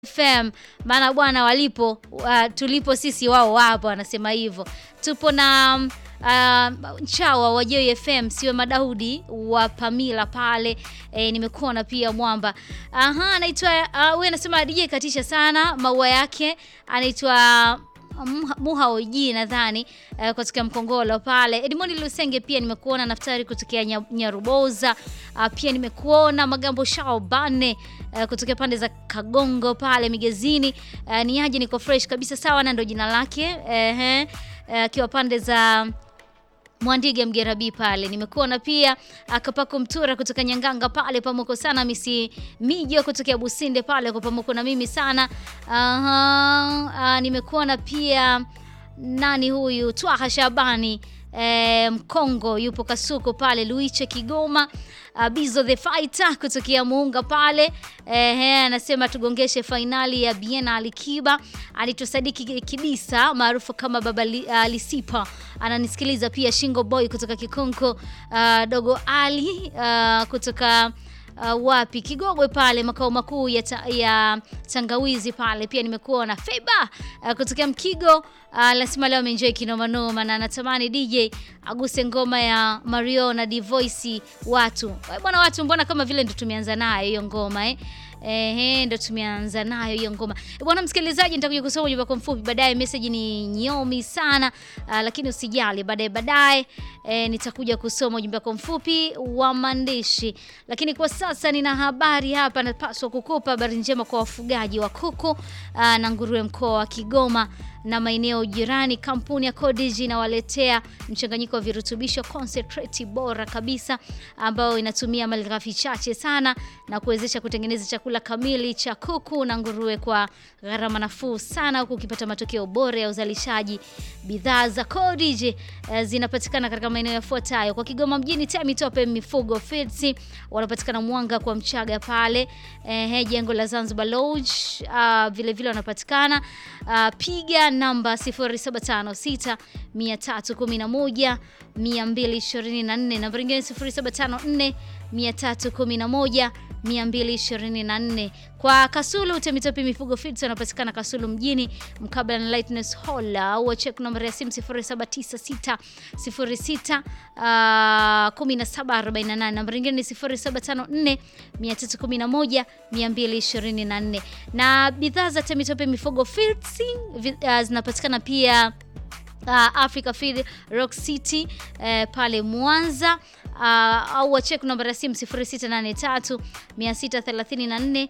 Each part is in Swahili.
FM maana bwana walipo uh, tulipo sisi wao wapo, anasema hivyo. Tupo na uh, Chawa wa Joy FM, siwe Madaudi wa Pamila pale e, nimekuona pia Mwamba. Aha, anaitwa uh, huyu anasema DJ katisha sana maua yake, anaitwa Muha Oji nadhani uh, kutoka Mkongolo pale. Edmond Lusenge pia nimekuona, Naftari kutokea Nyaruboza uh, pia nimekuona Magambo Shao Bane uh, kutokea pande za Kagongo pale Migezini. Uh, ni aje, niko fresh kabisa, sawa na ndo jina lake ehe, akiwa uh, pande za Mwandige Mgerabi pale nimekuona pia Kapako Mtura kutoka Nyanganga pale pamoko sana misi mijo kutokea Businde pale kwa pamoko na mimi sana. Aha, nimekuona pia nani huyu Twaha Shabani E, Mkongo yupo Kasuko pale Luiche Kigoma. Uh, Bizo the Fighter kutokea Muunga pale ehe, anasema tugongeshe fainali ya Biena Alikiba. Alitusadiki Kidisa maarufu kama Baba li, uh, Lisipa ananisikiliza pia. Shingo Boy kutoka Kikonko. Uh, Dogo Ali uh, kutoka Uh, wapi Kigogwe pale makao makuu ya, ta, ya Tangawizi pale pia nimekuona Feba uh, kutokea Mkigo uh, lazima leo ameenjoy kinoma noma na natamani DJ aguse ngoma ya Mario na Divoice watu bwana, watu mbona kama vile ndo tumeanza nayo hiyo ngoma eh? Ehe, ndo tumeanza nayo hiyo ngoma bwana. Msikilizaji, nitakuja kusoma ujumbe wako mfupi baadaye. Message ni nyomi sana uh, lakini usijali, baadaye baadaye e, nitakuja kusoma ujumbe wako mfupi wa maandishi, lakini kwa sasa nina habari hapa, napaswa kukupa habari njema kwa wafugaji wa kuku uh, na nguruwe mkoa wa Kigoma na maeneo jirani. Kampuni ya Codigi inawaletea mchanganyiko wa virutubisho concentrate bora kabisa, ambayo inatumia malighafi chache sana na kuwezesha kutengeneza chakula kamili cha kuku na nguruwe kwa gharama nafuu sana, huku ukipata matokeo bora ya uzalishaji. Bidhaa za Codigi eh, zinapatikana katika maeneo yafuatayo: kwa Kigoma mjini, Temitope Mifugo Feeds, wanapatikana Mwanga kwa Mchaga pale eh, jengo la Zanzibar Lodge uh, vile vile wanapatikana uh, piga namba 0756 311 224, namba nyingine 0754 311 224. Kwa Kasulu Temitope Mifugo Feeds wanapatikana Kasulu mjini mkabala na Lightness Hall au check namba ya simu 0796 06 1748. Namba nyingine ni 0754 311 224. Na bidhaa za Temitope Mifugo Feeds uh, zinapatikana pia Uh, Africa Feed Rock City uh, pale Mwanza uh, au wachek namba ya simu 0683 634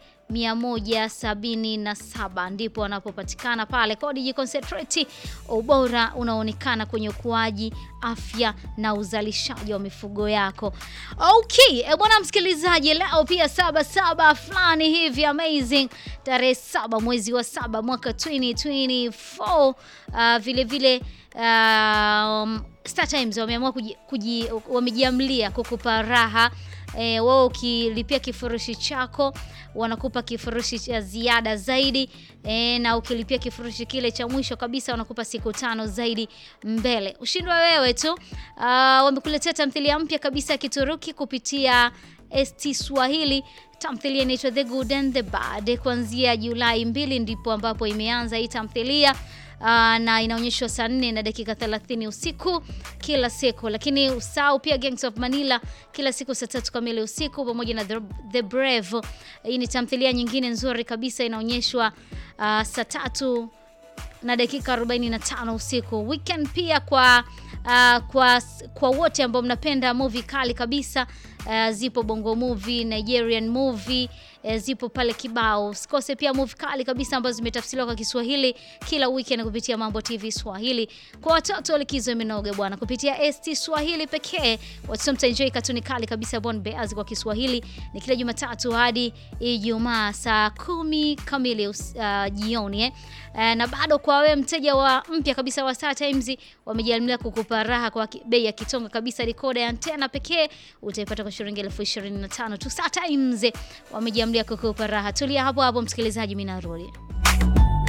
177 ndipo wanapopatikana pale. Codigi Concentrate, ubora unaonekana kwenye ukuaji, afya na uzalishaji wa mifugo yako. Okay, e bwana msikilizaji, leo pia saba saba fulani hivi amazing, tarehe saba mwezi wa saba mwaka 2024 uh, vile vile um, Star Times wameamua wamejiamlia kukupa raha E, wao ukilipia kifurushi chako wanakupa kifurushi cha ziada zaidi e, na ukilipia kifurushi kile cha mwisho kabisa wanakupa siku tano zaidi mbele. Ushindwa wewe tu. Uh, wamekuletea tamthilia mpya kabisa ya Kituruki kupitia ST Swahili. Tamthilia inaitwa The Good and the Bad. Kuanzia Julai mbili ndipo ambapo imeanza hii tamthilia. Uh, na inaonyeshwa saa 4 na dakika 30 usiku kila siku, lakini usahau pia Gangs of Manila kila siku saa tatu kamili usiku pamoja na The, The Brave. Hii ni tamthilia nyingine nzuri kabisa inaonyeshwa uh, saa tatu na dakika 45 usiku. Weekend pia kwa uh, kwa kwa wote ambao mnapenda movie kali kabisa uh, zipo Bongo Movie, Nigerian movie uh, zipo pale kibao. Usikose pia movie kali kabisa ambazo zimetafsiriwa kwa Kiswahili kila weekend kupitia Mambo TV Swahili. Kwa watoto likizo imenoge bwana, kupitia ST Swahili pekee watoto mtaenjoy katuni kali kabisa Bon Bears kwa Kiswahili ni kila Jumatatu hadi Ijumaa saa kumi kamili uh, jioni eh. Uh, na bado kwa wewe mteja wa mpya kabisa wa Star Times wamejialimia kukupa raha kwa bei ya kitonga kabisa. Dekoda ya antena pekee utaipata kwa shilingi elfu ishirini na tano tu. Star Times wamejiamlia kukupa raha. Tulia hapo hapo msikilizaji, mimi narudi.